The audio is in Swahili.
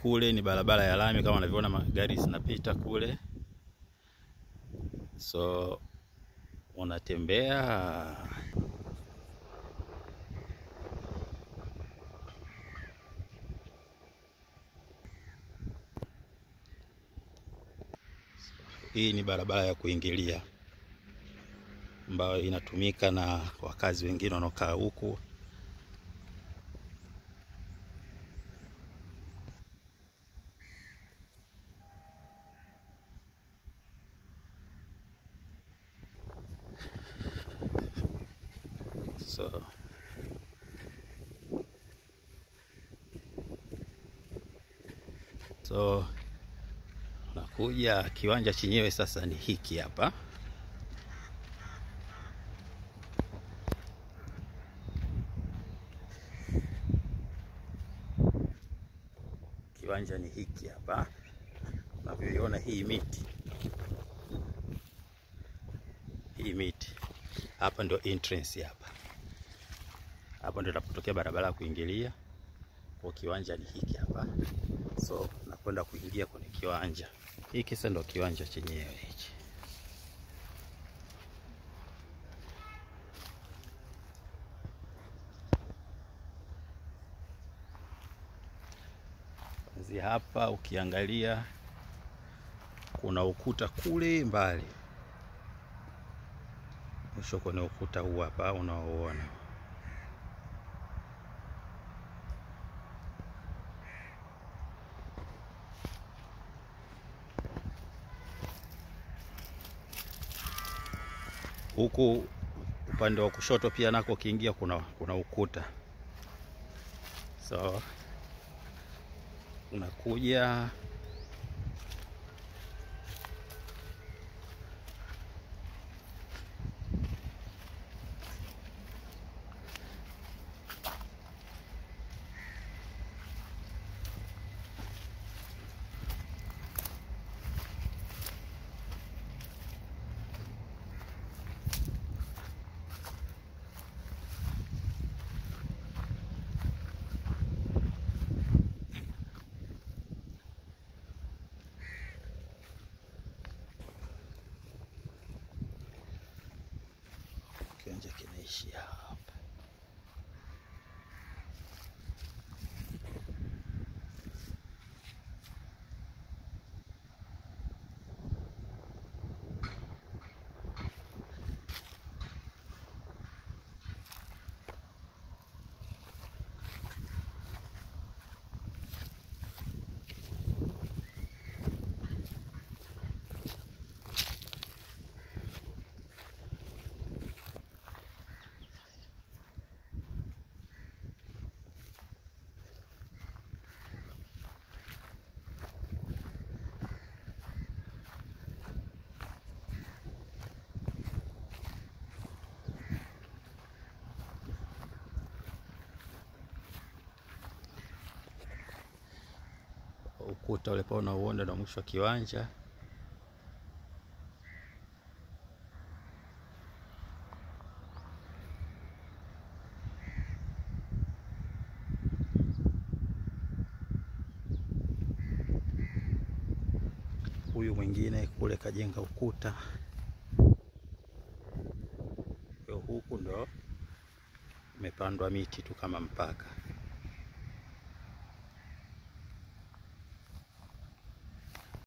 kule ni barabara ya lami kama unavyoona magari zinapita kule, so unatembea hii ni barabara ya kuingilia ambayo inatumika na wakazi wengine wanaokaa huku. So so nakuja kiwanja chenyewe sasa ni hiki hapa. Kiwanja ni hiki hapa, unavyoiona hii miti, hii miti hapa ndio entrance hapa, hapa ndio inapotokea barabara ya kuingilia kwa kiwanja. Ni hiki hapa, so nakwenda kuingia kwenye kiwanja hiki. Sasa ndio kiwanja chenyewe hichi. Kuanzia hapa ukiangalia kuna ukuta kule mbali, mwisho kwenye ukuta huu hapa unaoona. Huku upande wa kushoto pia nako ukiingia kuna, kuna ukuta so unakuja kiwanja kinaishia hapa. Ukuta ule pale unauona na mwisho wa kiwanja. Huyu mwingine kule kajenga ukuta, huku ndo imepandwa miti tu kama mpaka